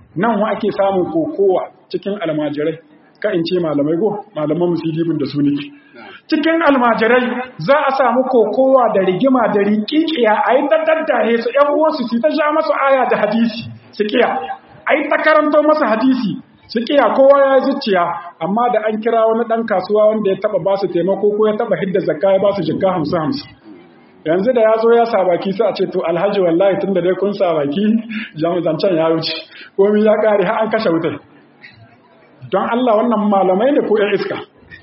nan wa ake samun kokowa cikin almajirai ka in ce malamai go malaman musulmin da su nake cikin almajirai za a samu kokowa da rigima da rikikiya a yi daddahe su ‘yan uwansu su ta sha masu aya da hadisi su kiya a yi ta karanto masa hadisi su kiya kowa ya zuciya amma da an kira wani ɗan kasuwa wanda ya taɓa ba su taimako ko ya taɓa hidda zakka ya ba su jikka hamsin hamsin yanzu da ya zo ya sabaki sai a ce to alhaji wallahi tun da dai kun sabaki zancen ya wuce komi ya ƙare har an kashe wutai don Allah wannan malamai ne ko ‘yan iska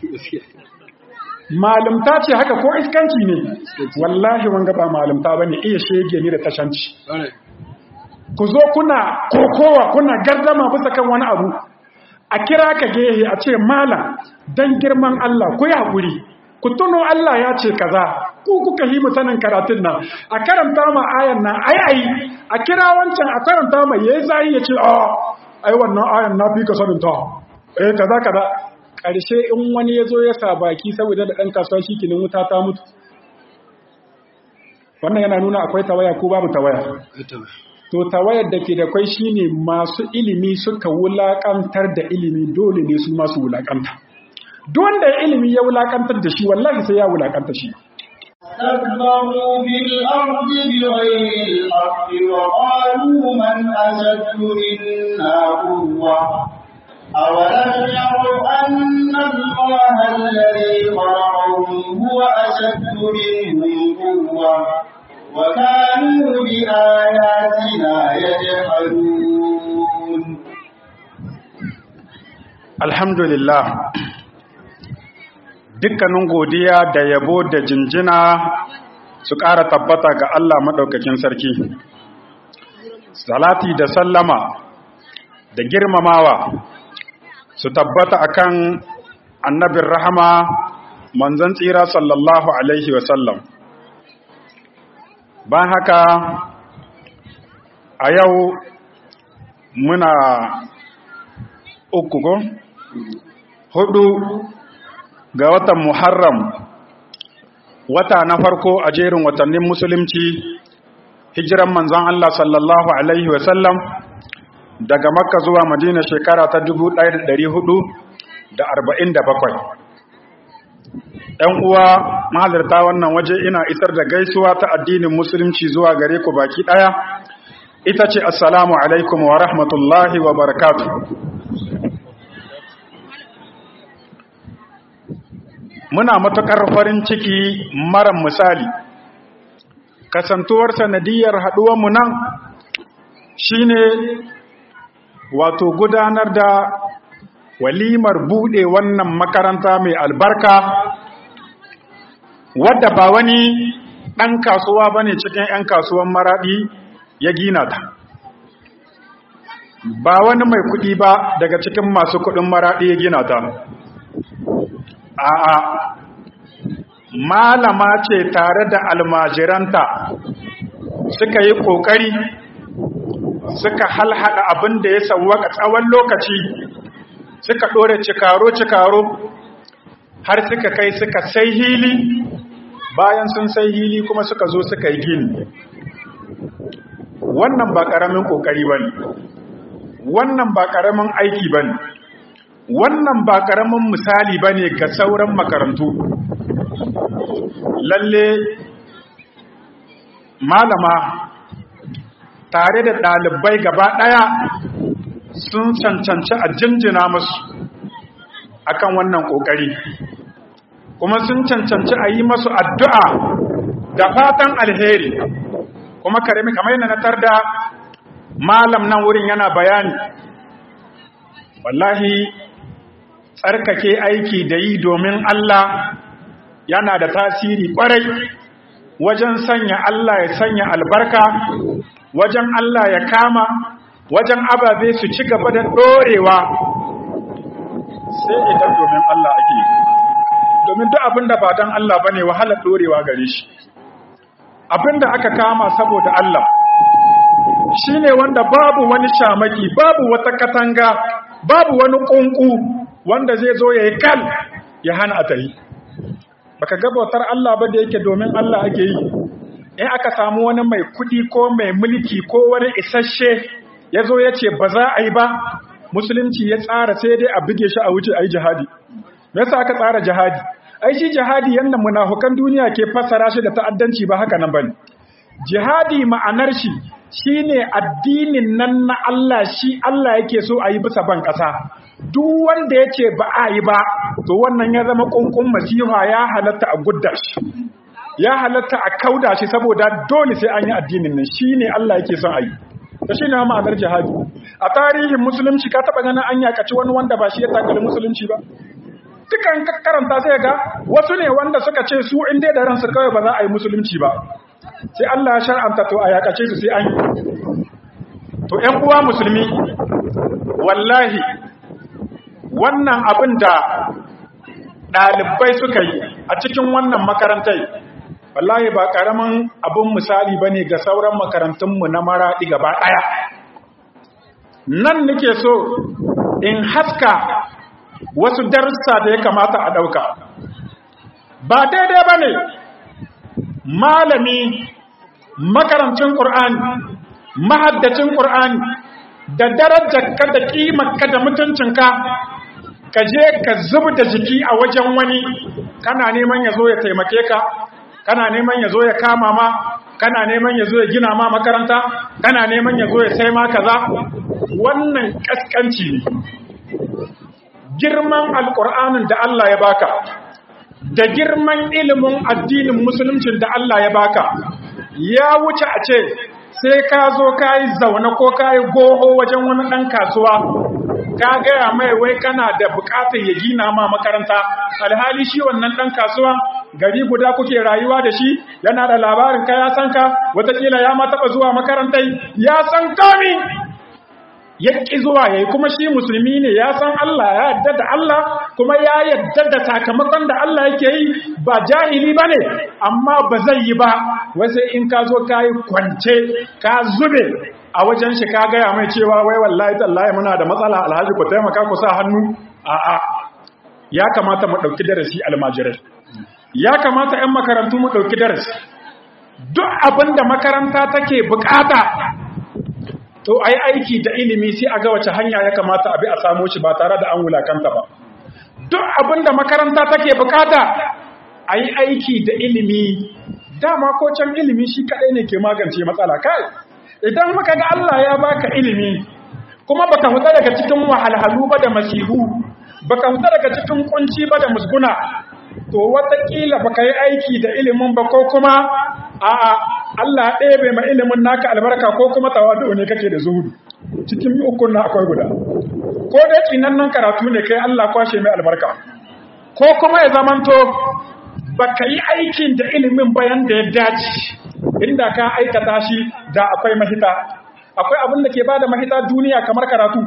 malamta ce haka ko iskanci ne wallahi wanga ba malamta bane iya shege ni da tashanci ku zo kuna kokowa kuna gardama bisa kan wani abu a kira ka gehe a ce malam dan girman Allah ku yi hakuri ku tuno Allah ya ce kaza ku kuka yi mutanen karatun nan a karanta ma ayan nan ai ai a kira wancan a karanta ma yayi zai ya ce a ai wannan ayan na fi ka sanin ta eh kaza kaza ƙarshe in wani ya zo ya sa baki saboda da ɗan kasuwa shi kinin wuta ta mutu wannan yana nuna akwai tawaya ko babu tawaya to tawayar da ke da kwai shine masu ilimi suka wulaƙantar da ilimi dole ne su masu wulaƙanta duk wanda ya ilimi ya wulaƙantar da shi wallahi sai ya wulaƙanta shi استكبروا في الأرض بغير الحق وقالوا من أشد منا قوة أولم يروا أن الله الذي خلقهم هو أشد منهم قوة وكانوا بآياتنا يجحدون الحمد لله dukkanin godiya da yabo da jinjina su ƙara tabbata ga Allah maɗaukakin sarki salati da sallama da girmamawa su tabbata akan annabin rahama manzon tsira sallallahu alaihi wasallam ban haka a yau muna uku ko hudu ga watan muharram wata na farko a jerin watannin musulunci hijiran manzon Allah sallallahu alaihi wasallam daga makka zuwa madina shekara ta 1447 ‘yan uwa mahalarta wannan waje ina isar da gaisuwa ta addinin musulunci zuwa gare ku baki ɗaya ita ce assalamu alaikum wa rahmatullahi wa barakatu muna matuƙar farin ciki mara misali kasantuwar sanadiyar haɗuwanmu nan shine wato gudanar da walimar buɗe wannan makaranta mai albarka wadda ba wani ɗan kasuwa ba ne cikin 'yan kasuwan maraɗi ya gina ta ba wani mai kuɗi ba daga cikin masu kuɗin maraɗi ya gina ta a'a malama ce tare da almajiranta suka yi ƙoƙari suka halhada abin da ya sauwaka tsawon lokaci suka ɗore cikaro-cikaro har suka kai suka sai hili bayan sun sai hili kuma suka zo suka yi gini wannan ba ƙaramin ƙoƙari ba ne wannan ba ƙaramin aiki ba ne wannan ba ƙaramin misali ba ne ga sauran makarantu lalle malama tare da ɗalibai gaba ɗaya sun cancanci a jinjina musu akan wannan ƙoƙari kuma sun cancanci a yi masu addu'a da fatan alheri kuma karemi kamar yana natar da malam nan wurin yana bayani wallahi tsarkake aiki da yi domin Allah yana da tasiri ƙwarai wajen sanya Allah ya sanya albarka wajen Allah ya kama wajen ababe su ci gaba da ɗorewa sai idan domin Allah ake domin duk abinda ba don Allah bane wahalar ɗorewa gare shi abinda aka kama saboda Allah shine wanda babu wani shamaki babu wata katanga babu wani ƙunƙu wanda zai zo ya yi kal ya hana a tayi baka gabatar Allah ba da yake domin Allah ake yi in aka samu wani mai kudi ko mai mulki ko wani isasshe ya zo ya ce ba za a yi ba musulunci ya tsara sai dai a buge shi a wuce a yi jihadi me yasa aka tsara jihadi ai shi jihadi yanda munafukan duniya ke fassara shi da ta'addanci ba haka nan bane jihadi ma'anar shi shine addinin nan na Allah shi Allah yake so a yi bisa ban ƙasa duk wanda yace ba a yi ba to wannan ya zama kunkun masiha ya halatta a gudda shi ya halatta a kauda shi saboda dole sai an yi addinin nan shine Allah yake son a yi da shi ne ma'anar jihadi a tarihin musulunci ka taɓa ganin an yakaci wani wanda ba shi ya takali musulunci ba dukan karanta sai ga wasu ne wanda suka ce su in dai da ransu kawai ba za a yi musulunci ba sai Allah ya shar'anta to a yakace su sai an yi to ƴan uwa musulmi wallahi wannan abin da ɗalibai suka yi a cikin wannan makarantai wallahi ba ƙaramin abin misali ba ne ga sauran makarantunmu na maraɗi gaba ɗaya nan nake so in haska wasu darussa da ya kamata a ɗauka ba daidai ba ne malami makarancin ƙur'ani mahaddacin ƙur'ani da darajarka da ƙimarka da mutuncinka ka je ka zub da jiki a wajen wani kana neman ya zo ya taimake ka kana neman ya zo ya kama ma kana neman ya zo ya gina ma makaranta kana neman ya zo ya sai ma kaza wannan kaskanci ne girman alƙur'anin da Allah ya baka da girman ilimin addinin musuluncin da Allah ya baka ya wuce a ce sai ka zo ka yi zaune ko ka yi goho wajen wani ɗan kasuwa ka gaya mai wai kana da buƙatar ya gina ma makaranta alhali shi wannan ɗan kasuwa gari guda kuke rayuwa da shi yana da labarin ka ya san ka watakila ya ma taɓa zuwa makarantai ya san kami ya ƙi zuwa ya yi kuma shi musulmi ne ya san Allah ya yadda da Allah kuma ya yadda da sakamakon da Allah yake yi ba jahili ba ne amma ba zai yi ba wasu in ka zo ka yi kwance ka zube a wajen shi ka gaya mai cewa wai wallahi tallahi muna da matsala alhaji ku taimaka ku sa hannu a'a ya kamata mu ɗauki darasi almajirai ya kamata 'yan makarantu mu ɗauki darasi duk abin da makaranta take bukata to a yi aiki da ilimi sai a ga wace hanya ya kamata a bi a samo shi ba tare da an wulakanta ba duk abin da makaranta take bukata a yi aiki da ilimi dama ko can ilimi shi kaɗai ne ke magance matsala kai idan muka ga Allah ya baka ilimi kuma baka huta daga cikin wahalhalu ba da masihu baka huta daga cikin kunci ba da musguna to watakila baka yi aiki da ilimin ba ko kuma a'a Allah ɗaya bai ma ilimin naka albarka ko kuma tawadu ne kake da zuhudu cikin ukun na akwai guda ko dai tsinannan karatu ne kai Allah kwashe mai albarka ko kuma ya zamanto baka yi aikin da ilimin bayan da ya dace inda ka aikata shi da akwai mahita akwai abin da ke bada mahita duniya kamar karatu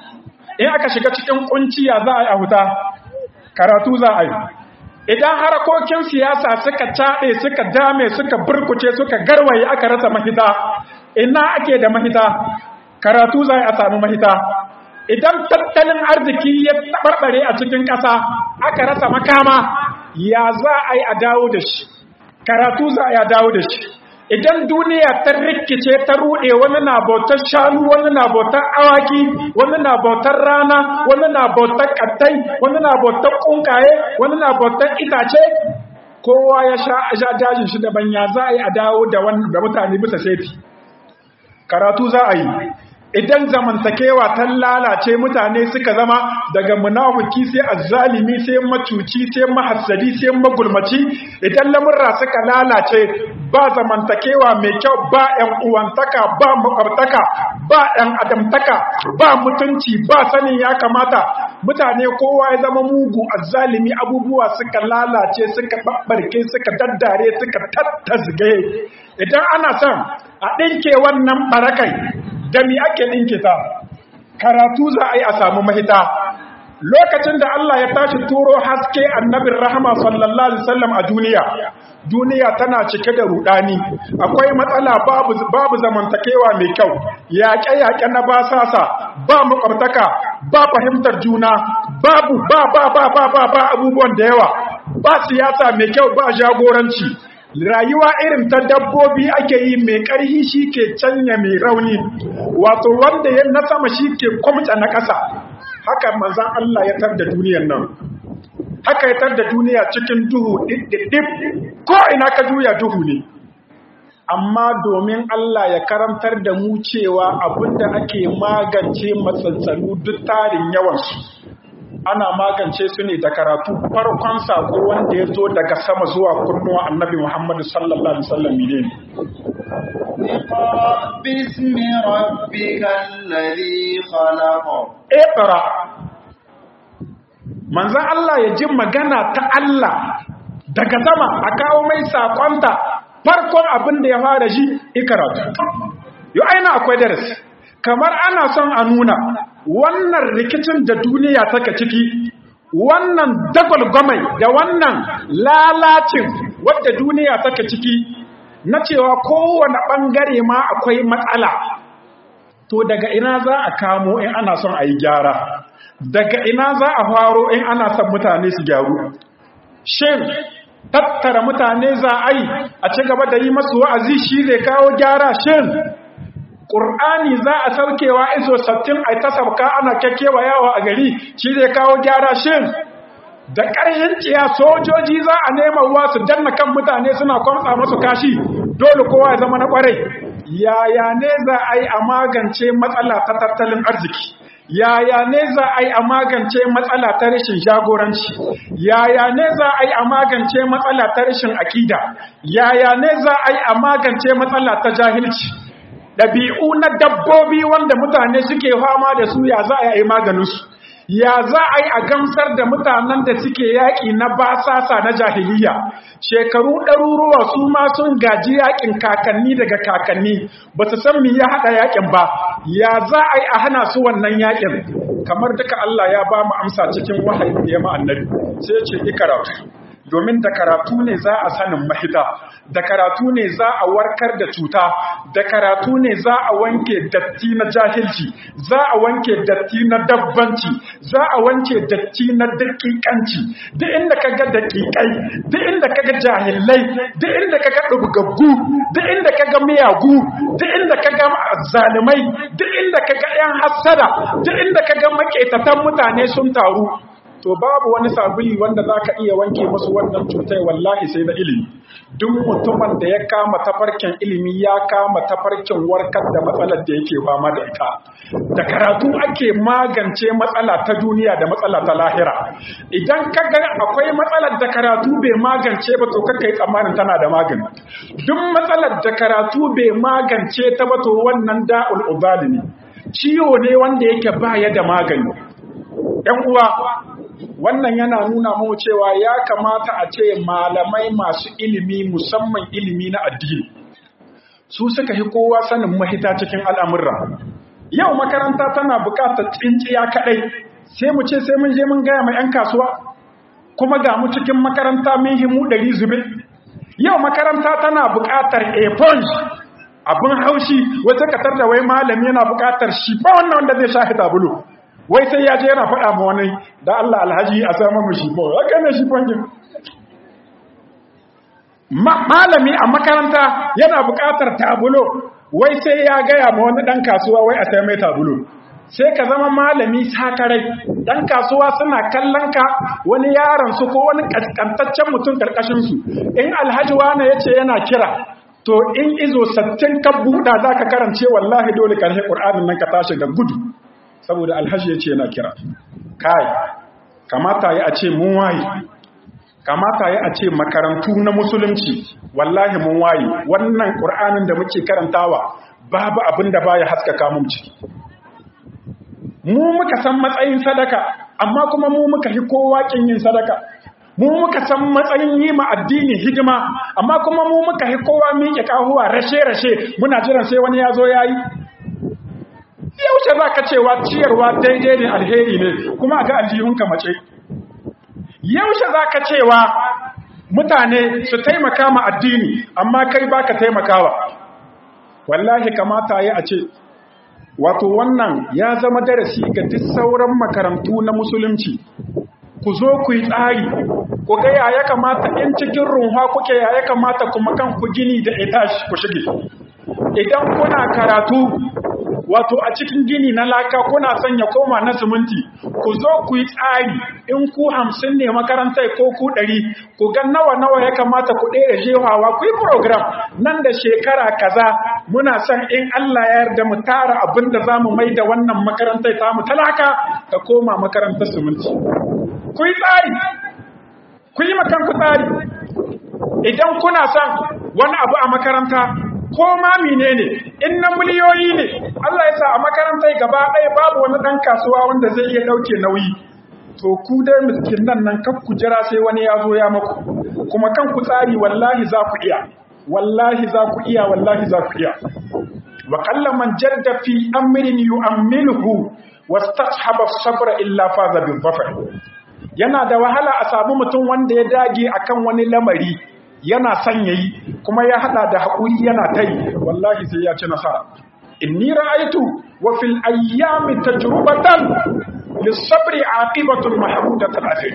in aka shiga cikin kunciya za a yi a huta karatu za a yi idan harakokin siyasa suka caɗe suka dame suka burkuce suka garwaye aka rasa mahita ina ake da mahita karatu za a samu mahita idan tattalin arziki ya tabarbare a cikin ƙasa aka rasa makama ya za a yi a dawo da shi karatu za a yi a dawo da shi idan duniya ta rikice ta ruɗe wani na bautar shanu wani na bautar awaki wani na bautar rana wani na bautar kattai wani na bautar kunkaye wani na bautar itace kowa ya sha dajin shi daban ya za a yi a dawo da mutane bisa seti karatu za a yi idan zamantakewa ta lalace mutane suka zama daga munafiki sai azzalimi sai macuci sai mahassadi sai magulmaci idan lamurra suka lalace ba zamantakewa mai kyau ba ƴan uwantaka ba makwabtaka ba ƴan adamtaka ba mutunci ba sanin ya kamata mutane kowa ya zama mugu azzalimi abubuwa suka lalace suka babbarke suka daddare suka tattazge idan ana son a ɗinke wannan barakai da mi ake ɗinke ta karatu za a yi a samu mahita lokacin da Allah ya tashi turo haske annabin rahama sallallahu alaihi wasallam a duniya duniya tana cike da rudani akwai matsala babu babu zamantakewa mai kyau yaƙe-yaƙe na basasa ba makwabtaka ba fahimtar juna babu ba ba ba ba ba ba abubuwan da yawa ba siyasa mai kyau ba jagoranci rayuwa irin ta dabbobi ake yi mai ƙarhi shi ke canya mai rauni wato wanda ya na sama shi ke kwamta na ƙasa haka manzan Allah ya tar da duniyar nan haka ya tar da duniya cikin duhu ɗiɗɗiɗɗif ko ina ka juya duhu ne amma domin Allah ya karantar da mu cewa abinda ake magance matsantsalu duk tarin yawansu ana magance su ne da karatu farkon sako wanda ya zo daga sama zuwa kunnuwa annabi Muhammadu sallallahu alaihi wasallam ne باسم ربك الذي خلق Iqra manzon Allah ya ji magana ta Allah daga sama a kawo mai sakonta farkon abin da ya fara ji ikaratu yau aina akwai darasi kamar ana son a nuna wannan rikicin da duniya take ciki wannan dagwalgwamai da wannan lalacin wadda duniya take ciki na cewa kowane ɓangare ma akwai matsala to daga ina za a kamo in ana son a yi gyara daga ina za a faro in ana son mutane su gyaru shin tattara mutane za a yi a ci gaba da yi masu wa'azi shi zai kawo gyara shin ƙur'ani za a saukewa iso sattin a ta sauka ana kyakkewa yawa a gari shi zai kawo gyara shin da ƙarhin ciya sojoji za a nema wa su danna kan mutane suna kwamsa masu kashi dole kowa ya zama na ƙwarai yaya ne za a yi a magance matsala ta tattalin arziki yaya ne za a yi a magance matsala ta rashin jagoranci yaya ne za a yi a magance matsala ta rashin akida yaya ne za a yi a magance matsala ta jahilci ɗabi'u na dabbobi wanda mutane suke fama da su ya za a yi maganinsu ya za a yi a gamsar da mutanen da suke yaƙi na basasa na jahiliya shekaru ɗaruruwa su ma sun gaji yaƙin kakanni daga kakanni ba su san mi ya haɗa yaƙin ba ya za a yi a hana su wannan yaƙin kamar duka Allah ya ba mu amsa cikin wahayi da ya ma annabi sai ya ce ikaratu domin da karatu ne za a sanin mahita da karatu ne za a warkar da cuta da karatu ne za a wanke datti na jahilci za a wanke datti na dabbanci za a wanke datti na daƙiƙanci duk inda ka ga daƙiƙai duk inda ka ga jahilai duk inda ka ga ɗubgaggu duk inda ka ga miyagu duk inda ka ga zalimai duk inda ka ga 'yan hassada duk inda ka ga maƙetatan mutane sun taru to babu wani sabuli wanda za ka iya wanke masu wannan cutai wallahi sai na ilimi duk mutumin da ya kama tafarkin ilimi ya kama tafarkin warkar da matsalar da yake fama da ita da karatu ake magance matsala ta duniya da matsala ta lahira idan ka ga akwai matsalar da karatu bai magance ba to kakka yi tsammanin tana da magani duk matsalar da karatu bai magance ta ba to wannan da'ul ubali ne ciwo ne wanda yake baya da magani ‘yan uwa wannan yana nuna mu cewa ya kamata a ce malamai masu ilimi musamman ilimi na addini su suka yi kowa sanin mahita cikin al'amurra yau makaranta tana bukatar tsinciya kaɗai sai mu ce sai mun je mun gaya ma 'yan kasuwa kuma ga mu cikin makaranta mun himu ɗari zube yau makaranta tana bukatar eponge abin haushi wata katar da wai malami yana bukatar shi ba wannan wanda zai sha tabulu wai sai ya je yana faɗa ma wani da Allah alhaji a samun mu shifo haka ne shifon gin malami a makaranta yana buƙatar tabulo wai sai ya gaya ma wani ɗan kasuwa wai a sai mai tabulo sai ka zama malami sakarai ɗan kasuwa suna kallon ka wani yaron su ko wani ƙasƙantaccen mutum ƙarƙashin su in alhaji wani ya ce yana kira to in izo sattin ka buɗa za ka karance wallahi dole ƙarshe ƙur'anin nan ka tashi da gudu saboda alhaji ya ce yana kira kai kamata ya a ce mun waye kamata ya a ce makarantu na musulunci wallahi mun waye wannan ƙur'anin da muke karantawa babu abin da baya haskaka mun ciki mu muka san matsayin sadaka amma kuma mu muka hi kowa kin yin sadaka mu muka san matsayin yi ma addini hidima amma kuma mu muka hi kowa miƙe kahuwa rashe-rashe muna jiran sai wani ya zo ya yi yaushe za ka cewa ciyarwa daidai ne alheri ne kuma ga aljihunka mace yaushe za ka cewa mutane su taimaka ma addini amma kai ba ka taimakawa wallahi kamata ya a ce wato wannan ya zama darasi ga duk sauran makarantu na musulunci ku zo ku yi tsari ku ga ya ya kamata in cikin runwa kuke ya ya kamata kuma kan ku gini da itashi ku shige idan kuna karatu wato a cikin gini na laka kuna son ya koma na siminti ku zo ku yi tsari in ku hamsin ne makarantar ko ku ɗari ku ga nawa nawa ya kamata ku ɗaya jehawa ku yi program nan da shekara kaza muna son in Allah ya yarda mu tara abin da za mu mai da wannan makarantar ta mu talaka ta koma makarantar siminti ku yi tsari ku yi makan ku tsari idan kuna son wani abu a makaranta ko ma menene in na miliyoyi ne Allah ya sa a makarantar gaba ɗaya babu wani ɗan kasuwa wanda zai iya ɗauke nauyi to ku dai miskin nan nan kan ku jira sai wani ya zo ya maku kuma kan ku tsari wallahi za ku iya wallahi za ku iya wallahi za ku iya wa qalla man jadda fi amrin yu'amminuhu wastashaba sabra illa faza bil dhafar yana da wahala a samu mutum wanda ya dage akan wani lamari yana son yayi kuma ya hada da haƙuri yana ta yi wallahi sai ya ci nasara inni ra'aytu wa fil ayyami tajrubatan lis-sabri aqibatun mahmudatun ajr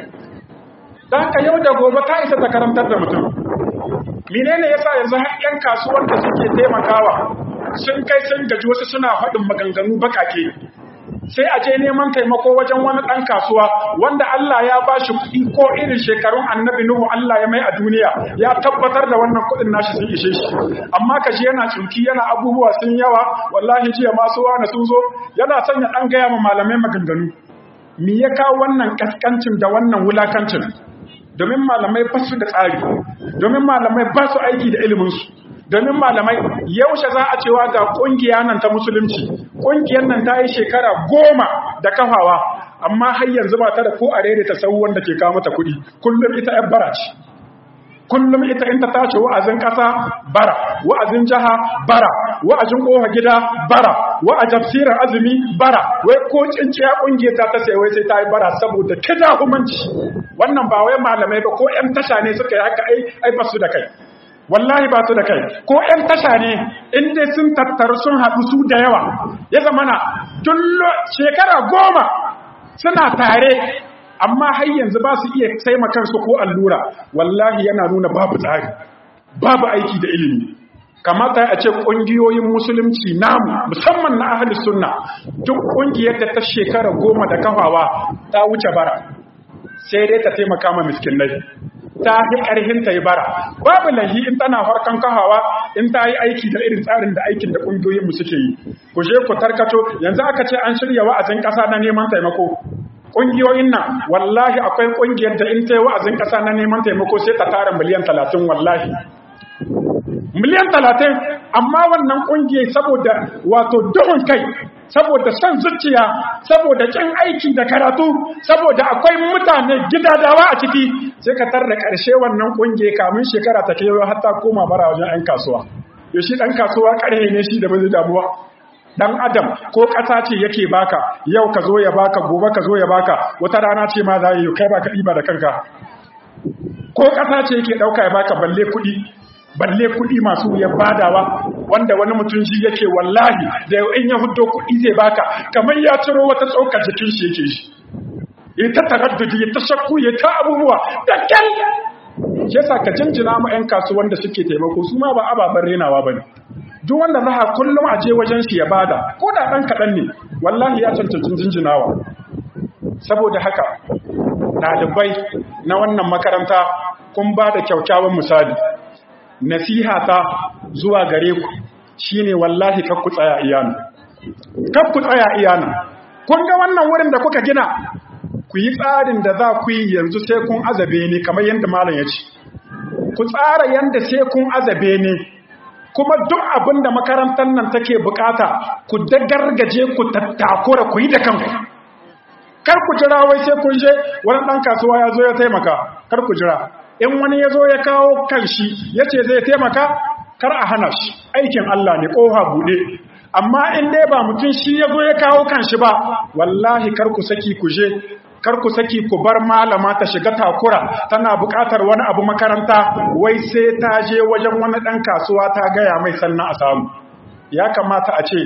dan ka yau da gobe ta isa ta karantar da mutum menene yasa yanzu har yan kasuwar da suke taimakawa sun kai sun gaji wasu suna faɗin maganganu bakake sai a je neman taimako wajen wani ɗan kasuwa wanda Allah ya ba shi kuɗi ko irin shekarun annabi Nuhu Allah ya mai a duniya ya tabbatar da wannan kuɗin nashi sun ishe shi amma kashi yana cinki yana abubuwa sun yawa wallahi jiya masu wani sun zo yana sanya ɗan gaya ma malamai maganganu me ya kawo wannan kaskancin da wannan wulakancin domin malamai ba su da tsari domin malamai ba su aiki da iliminsu domin malamai yaushe za a cewa ga kungiya nan ta musulunci kungiyar nan ta yi shekara goma da kafawa amma har yanzu ba ta da ko a ta sau wanda ke kawo mata kuɗi kullum ita yan bara ce kullum ita in ta tace wa'azin ƙasa bara wa'azin jiha bara wa'azin ƙofa gida bara wa'azin tafsirin azumi bara wai ko cinciya kungiyar ta ta sai wai sai ta yi bara saboda kida humanci wannan ba wai malamai ba ko 'yan tasha ne suka yi haka ai ai ba su da kai wallahi ba su da kai ko 'yan tasha ne inda sun tattaru sun haɗu su da yawa ya zamana dullo shekara goma suna tare amma har yanzu ba su iya taimakansu ko allura wallahi yana nuna babu tsari babu aiki da ilimi kamata a ce ƙungiyoyin musulunci namu musamman na ahalus sunna duk ƙungiyar da ta shekara goma da kafawa ta wuce bara sai dai ta taimaka ma miskinai ta fi ƙarfin ta yi bara babu lahi in tana farkon kahawa in ta yi aiki da irin tsarin da aikin da ƙungiyoyinmu suke yi ku je ku tarkato yanzu aka ce an shirya wa'azin ƙasa na neman taimako ƙungiyoyin nan wallahi akwai ƙungiyar da in ta yi wa'azin ƙasa na neman taimako sai ta tara miliyan talatin wallahi miliyan talatin amma wannan ƙungiyar saboda wato duhun kai saboda son zuciya saboda kin aiki da karatu saboda akwai mutane gidadawa a ciki sai ka tar da ƙarshe wannan ƙungiya kamun shekara ta kewa har ta koma bara wajen 'yan kasuwa ya shi ɗan kasuwa ƙarhe ne shi da bai damuwa dan adam ko ƙasa ce yake baka yau ka zo ya baka gobe ka zo ya baka wata rana ce ma za yi kai baka ɗiba da kanka ko ƙasa ce yake ɗauka ya baka balle kuɗi balle kuɗi masu wuyan badawa wanda wani mutum shi yake wallahi da in ya hudo kuɗi zai baka kamar ya ciro wata tsokar jikin shi yake shi ya ta taraddudi ya ta shakku ya ta abubuwa da kyal shi yasa ka jinjina ma 'yan kasuwan da suke taimako su ma ba ababen renawa ba ne duk wanda za kullum a je wajen shi ya bada ko da ɗan kaɗan ne wallahi ya cancanci jinjinawa saboda haka ɗalibai na wannan makaranta kun ba da kyaukyawan misali nasiha ta zuwa gare ku shine wallahi kar ku tsaya iyana kar ku tsaya iyana kun ga wannan wurin da kuka gina ku yi tsarin da za ku yi yanzu sai kun azabe ne kamar yadda malam ya ce ku tsara yadda sai kun azabe ne kuma duk abin da makarantar nan take bukata ku dagargaje ku tattakura ku yi da kanku kar ku jira wai sai kun je wani ɗan kasuwa ya zo ya taimaka kar ku jira in wani ya zo ya kawo kanshi ya ce zai taimaka kar a hana shi aikin Allah ne ƙoha buɗe amma in dai ba mutum shi ya zo ya kawo kanshi ba wallahi kar ku saki ku je kar ku saki ku bar malama ta shiga takura tana buƙatar wani abu makaranta wai sai ta je wajen wani ɗan kasuwa ta gaya mai sannan a samu ya kamata a ce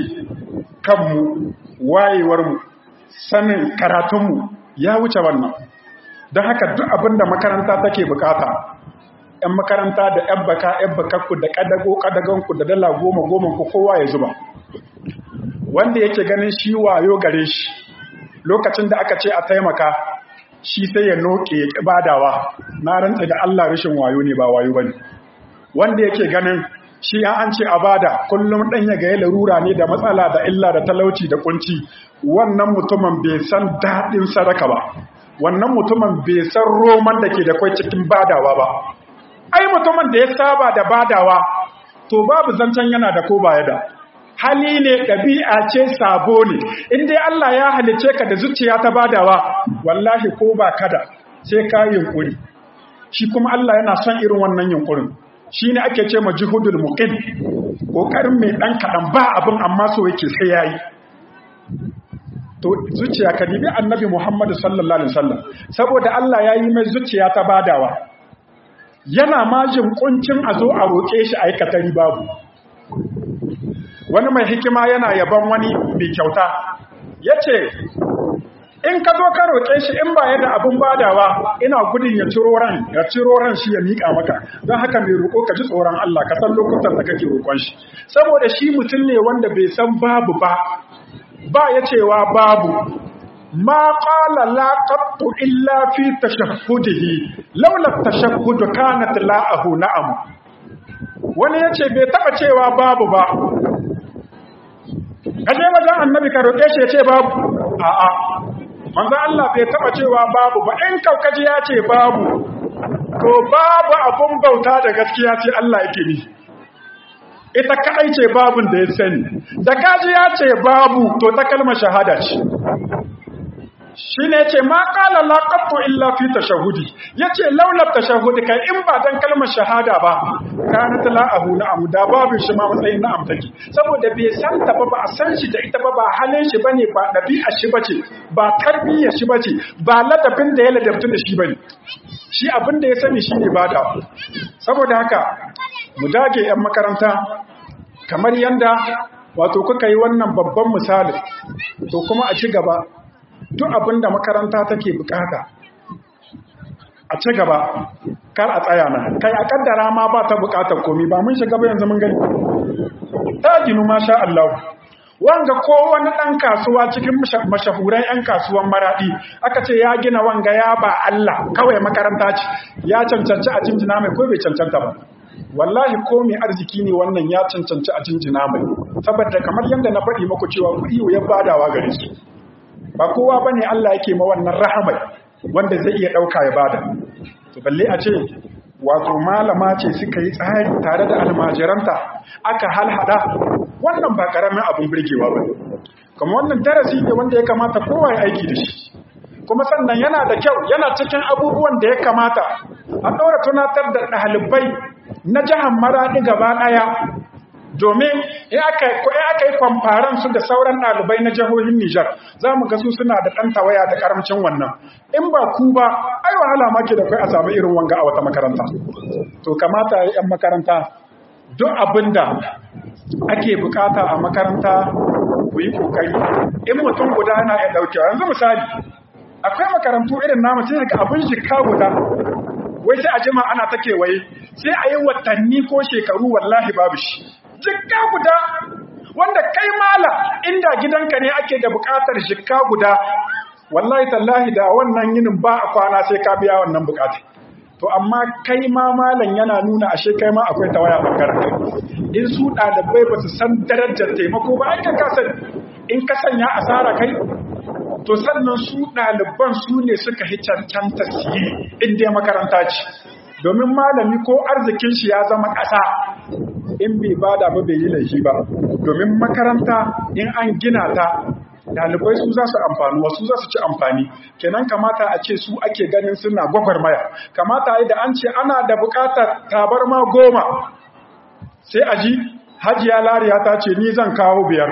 kanmu wayewarmu sanin karatunmu ya wuce wannan don haka duk abin da makaranta take bukata ‘yan makaranta da ‘yan baka ‘yan bakakku da ƙadago ƙadagonku da dala goma goma ku kowa ya zuba wanda yake ganin shi wayo gare shi lokacin da aka ce a taimaka shi sai ya noke ya badawa na rantsa da Allah rashin wayo ne ba wayo bane wanda yake ganin shi an ce a bada kullum dan ya ga ya larura ne da matsala da illa da talauci da kunci wannan mutumin bai san dadin sadaka ba wannan mutumin bai san roman da ke da kwai cikin badawa ba ai mutumin da ya saba da badawa to babu zancen yana da ko baya da hali ne ɗabi'a ce sabo ne in dai Allah ya halice ka da zuciya ta badawa wallahi ko ba kada sai ka yunkuri shi kuma Allah yana son irin wannan yunkurin shi ne ake ce ma juhudul muqim kokarin mai ɗan kaɗan ba abin amma so yake sai yayi to zuciya ka dibi annabi Muhammad sallallahu alaihi wasallam saboda Allah ya yi mai zuciya ta badawa yana majin kuncin a zo a roƙe shi aikatari babu wani mai hikima yana yaban wani mai kyauta ya ce in ka zo ka roƙe shi in ba da abin badawa ina gudun ya ciro ran ya ciro ran shi ya miƙa maka don haka mai roƙo ka ji tsoron Allah ka san lokutan da kake roƙon shi saboda shi mutum ne wanda bai san babu ba ba ya cewa babu ma qala la qattu illa fi tashahhudihi laula tashahhud kanat la'ahu na'am wani yace bai taba cewa babu ba kaje wajen annabi ka roƙe shi yace babu a'a manzo Allah bai taba cewa babu ba in kaukaji ya ce babu to babu abun bauta da gaskiya ce Allah yake ni ita kadai ce babun da ya sani da kaji ya ce babu to ta kalmar shahada ce shi ne ce ma kala laƙaɓto illa fi tashahudi ya ce laular tashahudi kai in ba don kalmar shahada ba kana ta la'ahu na amu da babu shi ma matsayin na'am take saboda bai san ta ba ba a san shi da ita ba ba halin shi bane ba ɗabi'a shi bace ba tarbiyyar shi bace ba ladabin da ya ladabtu da shi bane shi abin da ya sani shi ne bada saboda haka mu dage 'yan makaranta kamar yanda wato kuka yi wannan babban misali to kuma a ci gaba duk abin da makaranta take bukata a ci gaba kar a tsaya na kai a kaddara ma ba ta bukatar komi ba mun shiga ba yanzu mun gani ta ginu masha Allah wanga ko wani dan kasuwa cikin mashahuran yan kasuwan maradi aka ce ya gina wanga ya ba Allah kawai makaranta ce ya cancanci a jinjina mai ko bai cancanta ba wallahi ko mai arziki ne wannan ya cancanci a jinjina mai saboda kamar yadda na faɗi muku cewa kuɗi ya badawa gare su ba kowa ba ne Allah yake ma wannan rahamai wanda zai iya ɗauka ya bada to balle a ce wato malama ce suka yi tsari tare da almajiranta aka halhada wannan ba ƙaramin abin birgewa ba kuma wannan darasi ne wanda ya kamata kowa ya aiki da shi kuma sannan yana da kyau yana cikin abubuwan da ya kamata a ɗora tunatar da ɗalibai na jihar maraɗi gaba ɗaya domin in aka yi kwamfaran su da sauran ɗalibai na jihohin Nijar za mu ga su suna da ɗan tawaya da ƙaramcin wannan in ba ku ba ai wahala ma ke da kai a samu irin wanga a wata makaranta to kamata ya yan makaranta duk abin da ake bukata a makaranta ku yi kokari in mutum guda na ya ɗaukewa yanzu misali akwai makarantu irin namu sai ga abin jika guda wai sai a jima ana ta kewaye sai a yi watanni ko shekaru wallahi babu shi jikka guda wanda kai mala inda gidanka ne ake da bukatar jikka guda wallahi tallahi da wannan yinin ba a kwana sai ka biya wannan bukatar to amma kai ma malam yana nuna ashe kai ma akwai tawaya bangaren kai in su ɗalibai ba su san darajar taimako ba ai ka sani in ka sanya asara kai to sannan su ɗaliban su ne suka hi cancanta siye in dai makaranta ce domin malami ko arzikin shi ya zama ƙasa in bai bada ba bai yi laifi ba domin makaranta in an gina ta dalibai su za su amfani wasu za su ci amfani kenan kamata a ce su ake ganin suna gwagwarmaya kamata da an ce ana da bukatar tabarma goma sai a ji hajiya lariya ta ce ni zan kawo biyar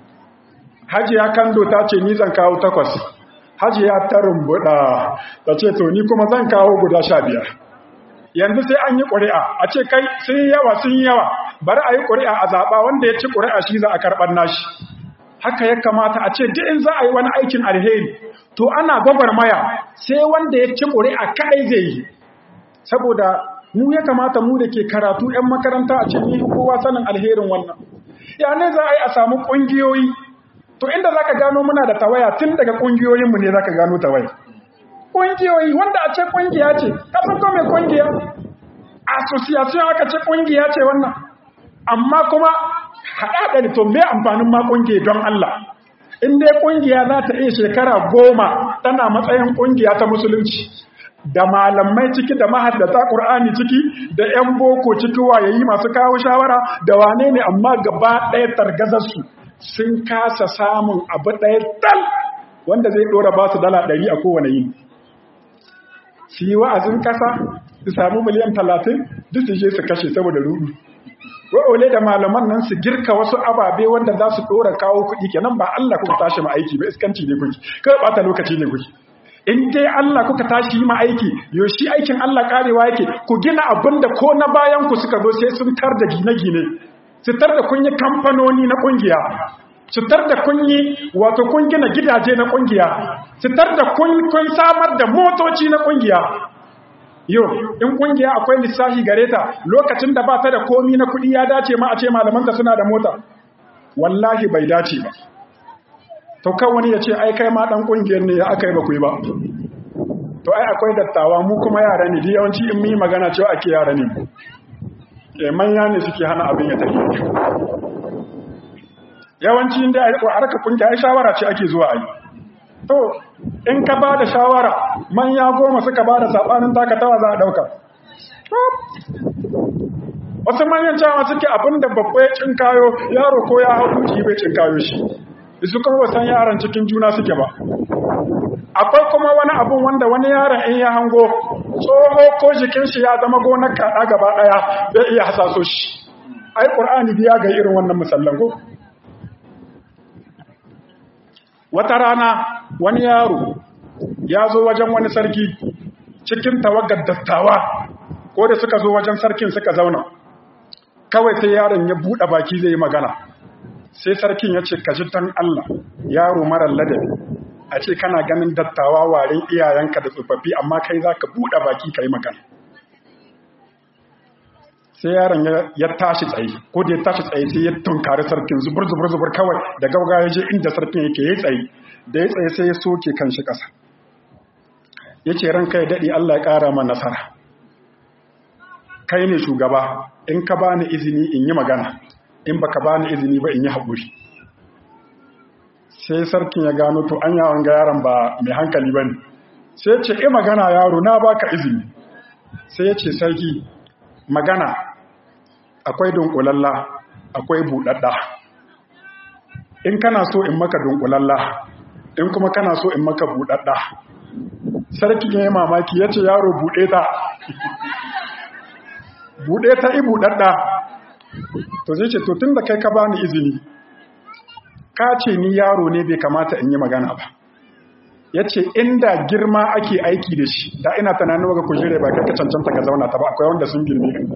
hajiya kando ta ce ni zan kawo takwas hajiya ta rumbuɗa ta ce to ni kuma zan kawo guda sha biyar yanzu sai an yi ƙuri'a a ce kai sun yi yawa sun yi yawa bari a yi ƙuri'a a zaɓa wanda ya ci ƙuri'a shi za a karɓar nashi haka ya kamata a ce duk in za a yi wani aikin alheri to ana gwagwarmaya sai wanda ya ci ƙuri'a kaɗai zai yi saboda mu ya kamata mu da ke karatu 'yan makaranta a cikin kowa sanin alherin wannan ya ne za a yi a samu ƙungiyoyi to inda za ka gano muna da tawaya tun daga ƙungiyoyinmu ne za ka gano tawaya ƙungiyoyi wanda a ce ƙungiya ce kasan ko mai ƙungiya association aka ce ƙungiya ce wannan amma kuma haɗaɗa da to me amfanin ma ƙungiya don Allah in dai ƙungiya za ta iya shekara goma tana matsayin ƙungiya ta musulunci da malamai ciki da mahaddata ƙur'ani ciki da 'yan boko ciki wayayi masu kawo shawara da wane ne amma gaba ɗaya targazarsu sun kasa samun abu ɗaya dal wanda zai ɗora ba su dala ɗari a kowane yini su yi wa'azin ƙasa su samu miliyan talatin duk su je su kashe saboda rudu wa'ole da malaman nan su girka wasu ababe wanda za su ɗora kawo kuɗi kenan ba Allah kuka tashi ma aiki ba iskanci ne kuki kawai ɓata lokaci ne kuki in dai Allah kuka tashi yi ma aiki yoshi aikin Allah karewa yake ku gina abin da ko na bayan ku suka zo sai sun tar da gine-gine su tar da kun yi kamfanoni na ƙungiya su tar da kun yi wato kun gina gidaje na ƙungiya su tar da kun samar da motoci na ƙungiya Yo, in kungiya akwai lissafi gare ta lokacin da ba ta da komi na kuɗi ya dace ma a ce malamanta suna da mota. Wallahi bai dace ba. To kan wani ya ce ai kai ma ɗan ƙungiyar ne ya aka yi ba ku yi ba. To ai akwai dattawa mu kuma yara ne, di yawanci in yi magana cewa ake yara ne. E manya ne suke hana abin ya tafi. Yawanci inda a harka ƙungiya ai shawara ce ake zuwa ai. to in ka ba da shawara manya goma suka ba da saɓanin takatawa za a ɗauka wasu manyan cewa suke abin da babba ya cinkayo yaro ko ya hau duki bai cinkayo shi su kuma wasan yaran cikin juna suke ba akwai kuma wani abun wanda wani yaron in ya hango tsoho ko jikin shi ya zama gonar kaɗa gaba ɗaya bai iya hasaso shi ai ƙur'ani biya ga irin wannan musallan ko wata rana wani yaro ya zo wajen wani sarki cikin tawagar dattawa ko da suka zo wajen sarkin suka zauna kawai sai yaron ya buɗe baki zai yi magana sai sarkin ya ce ka ji dan Allah yaro marar ladabi a ce kana ganin dattawa warin iyayenka da tsofaffi amma kai za ka buɗe baki ka yi magana sai yaron ya tashi tsaye ko da ya tashi tsaye sai ya tunkari sarkin zubur zubur zubur kawai da gauga ya je inda sarkin yake ya tsaye da ya tsaye sai ya soke kan shi ƙasa ya ce ranka ya daɗe Allah ya ƙara ma nasara kai ne shugaba in ka bani izini in yi magana in baka bani izini ba in yi haƙuri sai sarkin ya gano to an yawon ga yaron ba mai hankali ba ne sai ce e magana yaro na baka izini sai ya ce sarki magana akwai dunkulalla akwai buɗaɗɗa in kana so in maka dunkulalla in kuma kana so in maka buɗaɗɗa sarki ya yi mamaki ya ce yaro buɗe ta buɗe ta i buɗaɗɗa to zai ce to tun da kai ka bani izini ka ce ni yaro ne bai kamata in yi magana ba ya ce inda girma ake aiki da shi da ina tunanin waga kujere ba kai ka cancanta ka zauna ta ba akwai wanda sun girme ka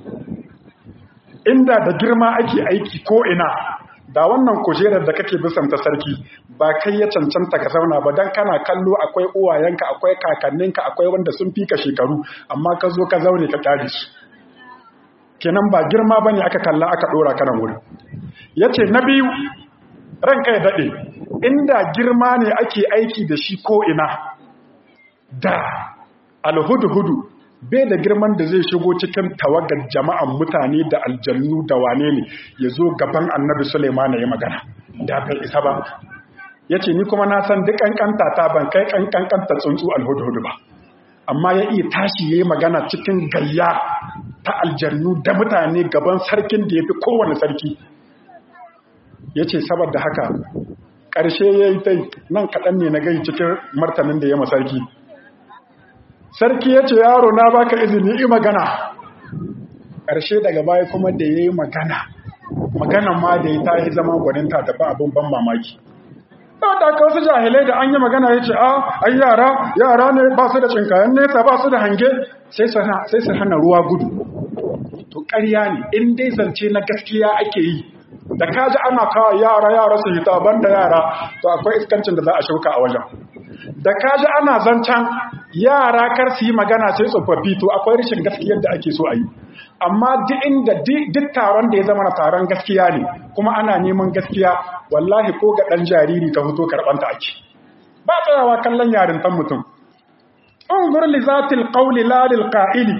inda da girma ake aiki ko ina da wannan kujerar da kake bisan ta sarki ba kai ya cancanta ka zauna ba dan kana kallo akwai uwayenka akwai kakanninka akwai wanda sun fika shekaru amma ka zo ka zaune ka kyale su kenan ba girma bane aka kalla aka dora kana wuri yace na biyu ranka ya dade inda girma ne ake aiki da shi ko ina da alhudu-hudu bai da girman da zai shigo cikin tawagar jama'an mutane da aljannu da wane ne ya zo gaban annabi Suleiman ya magana da bai isa ba ya ce ni kuma na san duk kankanta ta ban kai kankanta tsuntsu alhudu-hudu ba amma ya iya tashi ya yi magana cikin gayya ta aljannu da mutane gaban sarkin da ya fi kowane sarki ya ce saboda haka ƙarshe ya yi ta nan kaɗan ne na gai cikin martanin da ya masarki sarki ya ce yaro na baka izini yi magana ƙarshe daga baya kuma da ya yi magana maganan ma da ya ta yi zama gwaninta da ba abin ban mamaki da aka wasu jahilai da an yi magana ya ce a ai yara yara ne ba su da cinkayen nesa ba su da hange sai su hana ruwa gudu to ƙarya ne in dai zance na gaskiya ake yi da kaji ana kawo yara yara su hita banda yara to akwai iskancin da za a shuka a wajen da kaji ana zancen yara kar su yi magana sai tsofaffi to akwai rashin gaskiyar da ake so a yi amma duk inda duk taron da ya zama na taron gaskiya ne kuma ana neman gaskiya wallahi ko ga ɗan jariri ka fito karɓanta ake ba tsayawa kallon yarintan mutum انظر لذات القول لا للقائل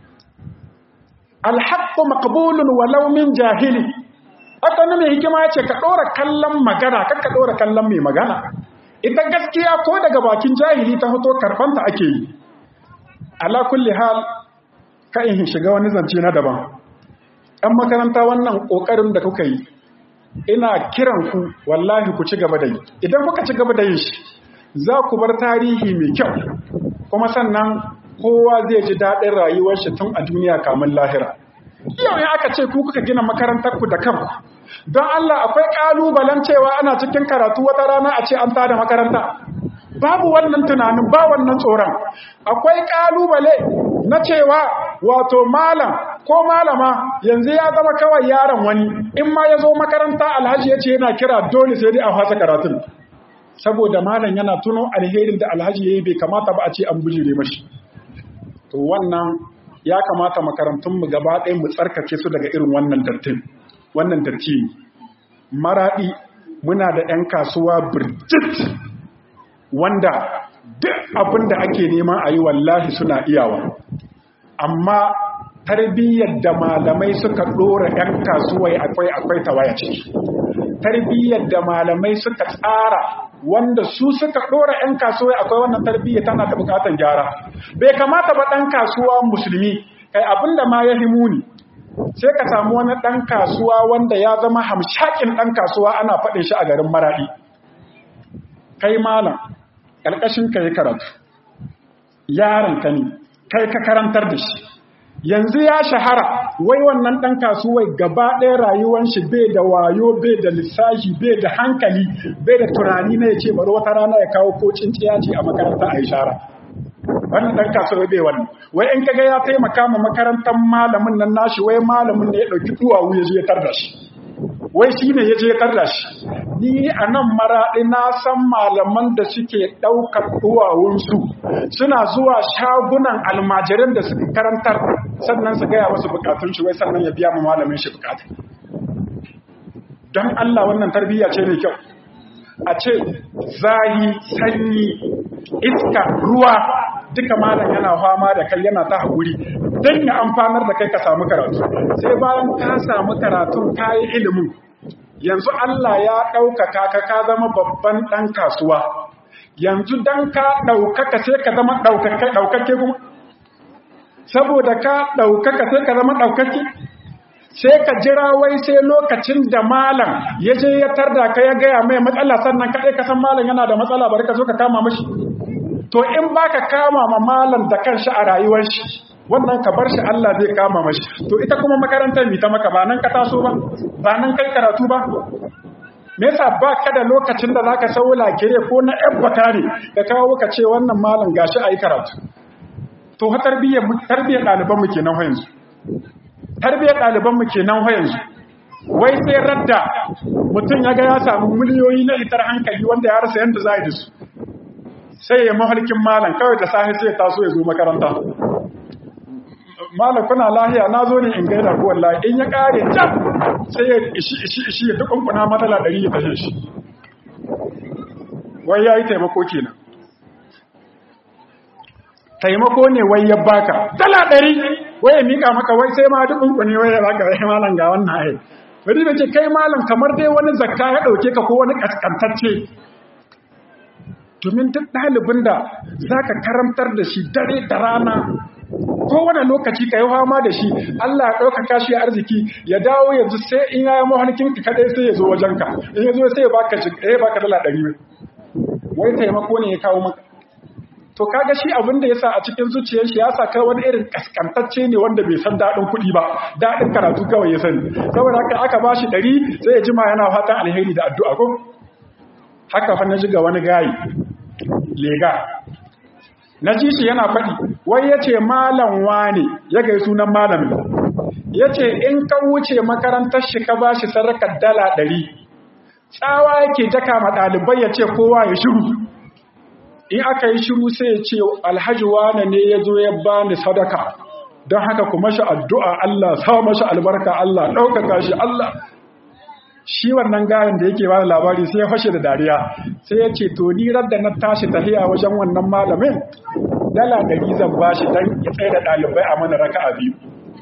الحق مقبول ولو من جاهل haka ne mai hikima ya ce ka ɗora kallon magana kan ka ɗora kallon mai magana ita gaskiya ko daga bakin jahili ta fito karɓanta ake yi ala kulli hal ka in shiga wani zance na daban ɗan makaranta wannan ƙoƙarin da kuka yi ina kiran ku wallahi ku ci gaba da yi idan kuka ci gaba da yin shi za ku bar tarihi mai kyau kuma sannan kowa zai ji daɗin rayuwar shi tun a duniya kamun lahira yau ne aka ce ku kuka gina makarantar ku da kanku don Allah akwai ƙalubalen cewa ana cikin karatu wata rana a ce an tada makaranta babu wannan tunanin ba wannan tsoron akwai ƙalubale na cewa wato malam ko malama yanzu ya zama kawai yaron wani in ma ya zo makaranta alhaji ya ce yana kira dole sai dai a fasa karatun saboda malam yana tuno alherin da alhaji ya yi bai kamata ba a ce an bujire mashi to wannan ya kamata makarantunmu gaba ɗaya mu tsarkake su daga irin wannan dartin wannan darti maraɗi muna da 'yan kasuwa birjit wanda duk abin da ake neman a yi wallahi suna iyawa amma tarbiyyar da malamai suka ɗora 'yan kasuwa akwai akwai tawaya ciki tarbiyyar da malamai suka tsara wanda su suka ɗora 'yan kasuwa akwai wannan tarbiyyar tana da bukatan gyara bai kamata ba ɗan kasuwa musulmi kai abinda ma ya muni sai ka samu wani ɗan kasuwa wanda ya zama hamshakin ɗan kasuwa ana faɗin shi a garin maraɗi kai malam ƙarƙashin ka yi karatu yaron ka ne kai ka karantar da shi yanzu ya shahara wai wannan ɗan kasuwai gaba ɗaya rayuwan shi bai da wayo bai da lissafi bai da hankali bai da tunani na ya ce bari wata rana ya kawo ko cinciya ce a makaranta a yi shara wannan ɗan kasuwai bai wannan wai in kaga ya taimaka ma makarantar malamin nan nashi wai malamin ne ya ɗauki duwawu ya je ya tarda shi wai shi ne ya je ya tarda shi ni a nan maraɗi na san malaman da suke ɗaukar duwawunsu suna zuwa shagunan almajirin da suka karantar sannan su gaya wasu bukatun shi wai sannan ya biya ma malamin shi bukatun don Allah wannan tarbiyya ce mai kyau a ce zahi sanyi iska ruwa duka malam yana fama da kai yana ta haƙuri don ya amfanar da kai ka samu karatu sai bayan ka samu karatun ka yi ilimin yanzu Allah ya ɗaukaka ka ka zama babban ɗan kasuwa yanzu don ka ɗaukaka sai ka zama ɗaukake kuma saboda ka ɗaukaka sai ka zama ɗaukake sai ka jira wai sai lokacin da malam ya je ya tarda ka ya gaya mai matsala sannan kaɗai ka san malam yana da matsala bari ka zo ka kama mashi to in baka kama ma malam da kanshi a rayuwar shi wannan ka bar shi Allah zai kama mashi to ita kuma makarantar mi ta maka ba nan ka taso ba ba nan kai karatu ba me yasa ba ka da lokacin da zaka sau lakire ko na yan bakare ka kawo ka ce wannan malam gashi ayi karatu to ha tarbiyyar tarbiyyar ɗaliban mu kenan yanzu tarbiyyar ɗaliban mu kenan yanzu wai sai radda mutum ya ga ya samu miliyoyi na itar hankali wanda ya rasa yanda za a yi da su sai ya mahalkin malam kawai da sahi sai taso ya zo makaranta malam kuna lahiya na zo ne in gaida ku wallahi in ya kare can sai ya ishi ishi ishi ya dukunkuna matsala ɗari ya fashe shi wai ya yi taimako kenan taimako ne wai ya baka dala ɗari wai ya mika maka wai sai ma dukunkuni wai ya baka wai malam ga wannan ai wani da ce kai malam kamar dai wani zakka ya ɗauke ka ko wani kaskantacce domin duk ɗalibin da za ka karantar da shi dare da rana kowane lokaci ka yi fama da shi Allah ya ɗaukaka shi arziki ya dawo yanzu sai in ya yi mahalkin ka kaɗai sai ya zo wajenka in ya zo sai ya baka ya baka dala ɗari wai taimako ne ya kawo maka to kaga shi abin da ya sa a cikin zuciyar shi ya sa kai wani irin kaskantacce ne wanda bai san daɗin kuɗi ba daɗin karatu kawai ya sani saboda haka aka ba shi ɗari sai ya jima yana fatan alheri da addu'a ko haka fa na ji ga wani gayi lega na ji shi yana faɗi wai ya ce malam wane ya gai sunan malamin ya ce in ka wuce makarantar shi ka ba shi sarakar dala ɗari tsawa yake daka ma ɗalibai ya ce kowa ya shiru in aka yi shiru sai ya ce alhaji wane ne ya zo ya ba ni sadaka don haka kuma shi addu'a Allah sa mashi albarka Allah ɗaukaka shi Allah shi wannan gayan da yake ba da labari sai ya fashe da dariya sai ya ce to ni da na tashi tahiya wajen wannan malamin dala ɗari zan ba shi don ya tsaye da ɗalibai a mana raka a biyu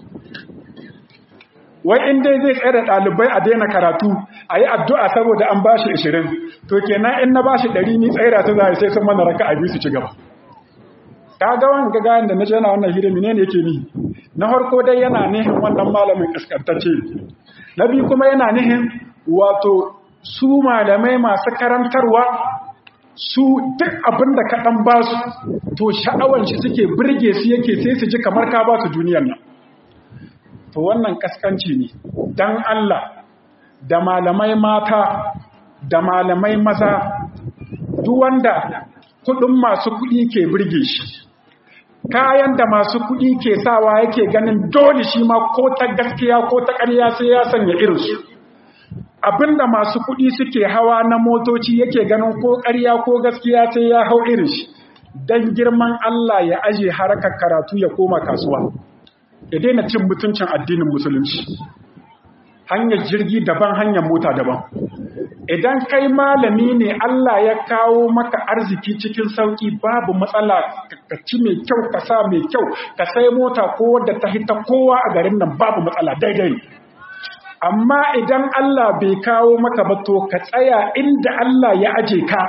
wai in dai zai tsaye da ɗalibai a daina karatu a yi addu'a saboda an ba shi ashirin to kenan in na ba shi ɗari ni tsaye da su zai sai sun mana raka a biyu su ci gaba ka ga wani gayan da na jana wannan hira ne yake ni na farko dai yana nihin wannan malamin kaskantacce na biyu kuma yana nihin wato su malamai masu karantarwa su duk abin da kaɗan ba su to sha'awan shi suke birge su yake sai su ji kamar ka ba su duniyar nan to wannan kaskanci ne don Allah da malamai mata da malamai maza duk wanda kudin masu kudi ke birge shi kayan da masu kuɗi ke sawa yake ganin dole shi ma ko ta gaskiya ko ta ƙarya sai ya sanya irinsu abinda masu kuɗi suke hawa na motoci yake ganin ko ƙarya ko gaskiya sai ya hau irin shi don girman Allah ya aje harkar karatu ya koma kasuwa ya daina cin mutuncin addinin musulunci hanyar jirgi daban hanyar mota daban idan kai malami ne Allah ya kawo maka arziki cikin sauki babu matsala ka ci mai kyau ka sa mai kyau ka sai mota ko wadda ta hita kowa a garin nan babu matsala daidai amma idan Allah bai kawo maka ba to ka tsaya inda Allah ya aje ka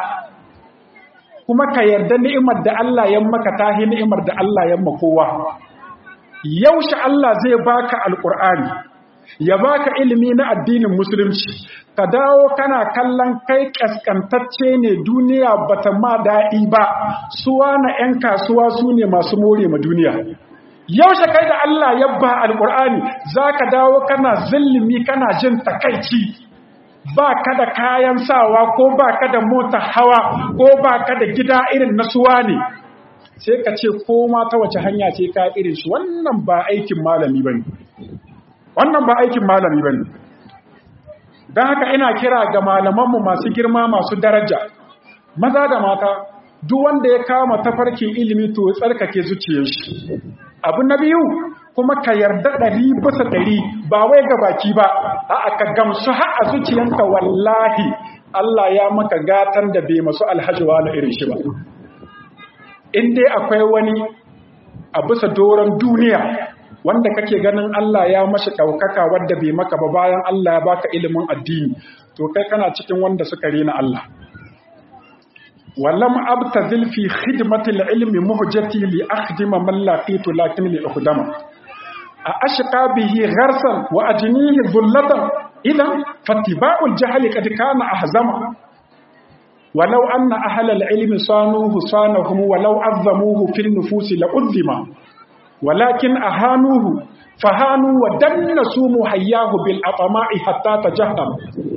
kuma ka yarda ni'imar da Allah ya maka tahi ni'imar da Allah ya kowa yaushe Allah zai baka alqur'ani ya baka ilimi na addinin musulunci ka dawo kana kallon kai kaskantacce ne duniya bata ma daɗi ba suwa na 'yan kasuwa su ne masu more ma duniya yaushe kai da Allah ya ba alƙur'ani za ka dawo kana zillimi kana jin takaici ba ka da kayan sawa ko ba ka da mota hawa ko ba ka da gida irin na suwa ne sai ka ce ko ma ta wace hanya ce ka irin shi wannan ba aikin malami ba ne wannan ba aikin malami ba ne don haka ina kira ga malamanmu masu girma masu daraja maza da mata duk wanda ya kama tafarkin ilimi to tsarkake zuciyar shi abu na biyu kuma ka yarda ɗari bisa ɗari ba wai ga baki ba a ka gamsu har a zuciyanka wallahi Allah ya maka gatan da bai masu alhaji wala irin shi ba in dai akwai wani a bisa doron duniya wanda kake ganin Allah ya mashi ɗaukaka wadda bai maka ba bayan Allah ya baka ilimin addini to kai kana cikin wanda suka rena Allah walam abtazil fi khidmati ilmi muhjati li akhdima man laqitu lakin li ukhdama a ashqa bihi gharsan wa ajnihi dhullatan idan fattiba'ul jahli qad kana ahzama ولو أن أهل العلم صانوه صانهم ولو عظموه في النفوس لأذم ولكن أهانوه فهانوا ودنسوا محياه بالأطماء حتى تجهم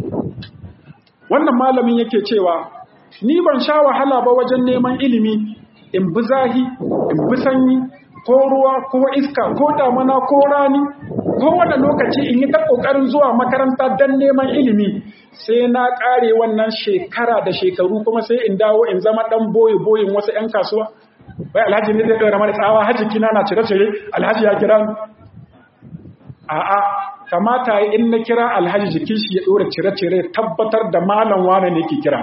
wannan malamin yake cewa ni ban sha wahala ba wajen neman ilimi in bi zahi in bi sanyi ko ruwa ko iska ko damana ko rani ko wanda lokaci in yi ta kokarin zuwa makaranta don neman ilimi sai na kare wannan shekara da shekaru kuma sai in dawo in zama dan boye boyin wasu 'yan kasuwa bai alhaji ne zai ɗora mana tsawa hajji kina na cire-cire alhaji ya kira a'a kamata in na kira alhaji jikin shi ya ɗora cire-cire tabbatar da malam wane ne ke kira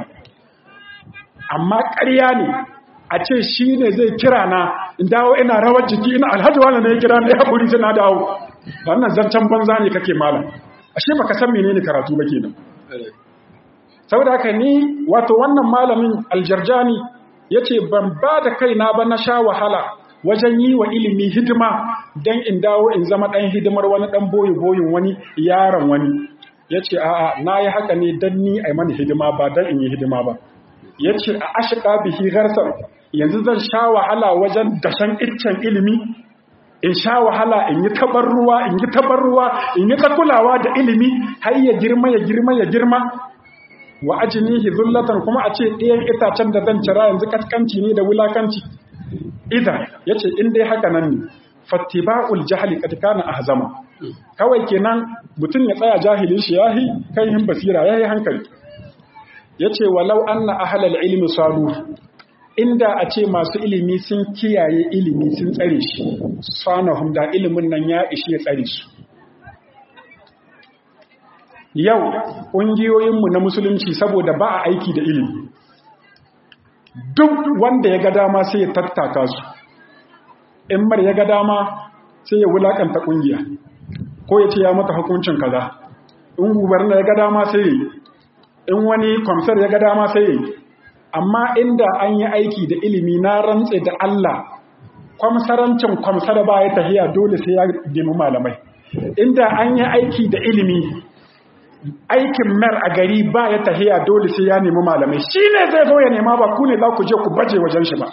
amma ƙarya ne a ce shi ne zai kira na in dawo ina rawar jiki ina alhaji wane ne ya kira na ya kuri na dawo wannan zancen banza ne kake malam ashe baka san menene karatu ba kenan saboda haka ni wato wannan malamin aljarjani ya ce ban ba da kaina ba na sha wahala wajen yi wa ilimi hidima don in dawo in zama ɗan hidimar wani ɗan boye-boyin wani yaron wani ya ce a'a na yi haka ne don ni a mani hidima ba don in yi hidima ba ya ce a ashika bihi garsar yanzu zan sha wahala wajen dashen iccen ilimi in sha wahala in yi tabar ruwa in yi tabar ruwa in yi ta kulawa da ilimi har ya girma ya girma ya girma wa ajinihi zullatan kuma a ce ɗayan itacen da zan cira yanzu kaskanci ne da wulakanci idan ya ce in dai haka nan ne fattiba'ul jahli kad kana ahzama kawai kenan mutum ya tsaya jahilin shi yahi kai hin basira yayi hankali yace walau anna ahlal ilmi salu inda a ce masu ilimi sun kiyaye ilimi sun tsare shi sanahum da ilimin nan ya ishi ya tsare su yau ƙungiyoyinmu na musulunci saboda ba a aiki da ilimi duk wanda ya ga dama sai ya tattaka su in mar ya ga dama sai ya wulakanta ƙungiya ko ya ce ya mata hukuncin kaza in gubernar ya ga dama sai ya yi in wani kwamsar ya ga dama sai ya yi amma inda an yi aiki da ilimi na rantse da Allah kwamsarancin kwamsar ba ya tahiya dole sai ya nemi malamai inda an yi aiki da ilimi aikin mer a gari ba ya tahiya dole sai ya nemi malamai shi ne zai zo ya nema ba ku ne za ku je ku baje wajen shi ba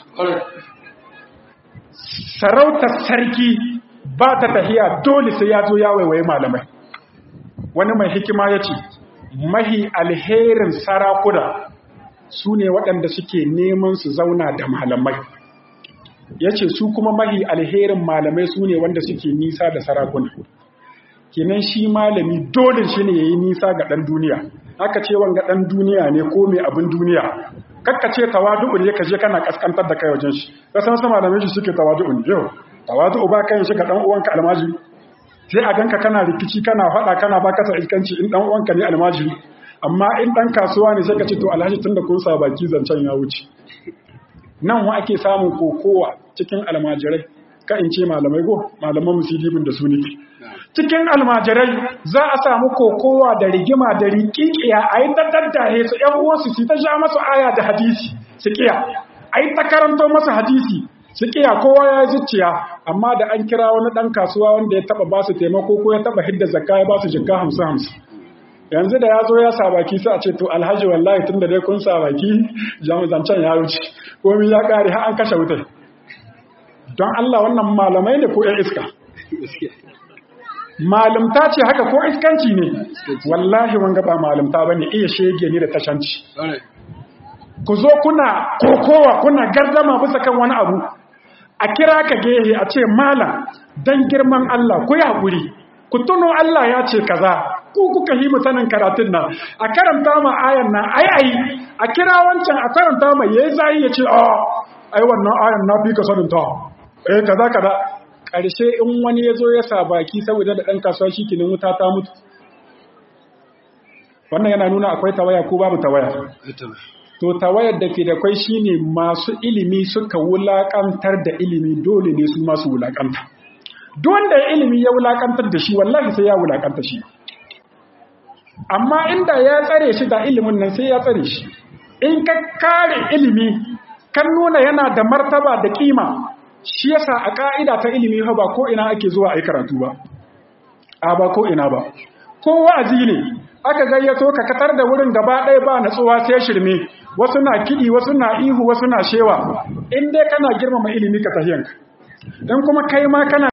sarautar sarki ba ta tahiya dole sai ya zo ya waiwaye malamai wani mai hikima ya ce mahi alherin sarakuna su ne waɗanda suke neman su zauna da malamai ya ce su kuma mahi alherin malamai su ne wanda suke nisa da sarakuna kenan shi malami dole shi ne ya yi nisa ga ɗan duniya aka ce wanga ɗan duniya ne ko mai abin duniya kakka ce tawadu'u ne ka je kana kaskantar da kai wajen shi ka san sama malamai shi suke tawadu'u ne yau tawadu'u ba kai shi ga ɗan uwanka almajiri sai a ganka kana rikici kana faɗa kana ba kasa iskanci in ɗan uwanka ne almajiri amma in ɗan kasuwa ne sai ka ce to alhaji tun da kun sa baki zancen ya wuce nan wa ake samun kokowa cikin almajirai ka in ce malamai go malaman musidibin da su ne cikin almajirai za a samu kokowa da rigima da rikikiya a yi ta daddahe su ‘yan uwansu su ta sha masu aya da hadisi su kiya a yi ta karanto masu hadisi su kiya kowa ya zuciya amma da an kira wani ɗan kasuwa wanda ya taɓa ba su taimako ko ya taɓa hidda zakka ya ba su jikka hamsin hamsin yanzu da ya zo ya sa baki sai a ce to alhaji wallahi tun da dai kun sa baki zancen ya wuce komi ya ƙare har an kashe wutai don Allah wannan malamai ne ko ‘yan iska malamta ce haka ko iskanci ne wallahi wanga ba malamta ba ne iya shege ne da tashanci ku zo kuna kokowa kuna gardama bisa kan wani abu a kira ka gehe a ce malam don girman Allah ku yi haƙuri ku tuno Allah ya ce kaza ku kuka yi mutanen karatun nan a karanta ma ayan nan ai ai a kira wancan a karanta ma yayi zai ya ce a ai wannan ayan na fi ka sanin ta eh kaza kaza ƙarshe in wani ya zo ya sa baki saboda da ɗan kasuwa shi kinin wuta ta mutu wannan yana nuna akwai tawaya ko babu tawaya to tawayar da ke da kwai shine masu ilimi suka wulaƙantar da ilimi dole ne su masu wulaƙanta duk wanda ya ilimi ya wulaƙantar da shi wallahi sai ya wulaƙanta shi amma inda ya tsare shi da ilimin nan sai ya tsare shi in ka kare ilimi kan nuna yana da martaba da kima shi yasa a ka'ida ta ilimi ha ba ko ina ake zuwa ai karatu ba a ba ko ina ba ko wa'azi ne aka gayyato ka katar da wurin gaba ɗaya ba natsuwa sai shirme wasu na kiɗi wasu na ihu wasu na shewa in dai kana girmama ilimi ka tahiyanka in kuma kai ma kana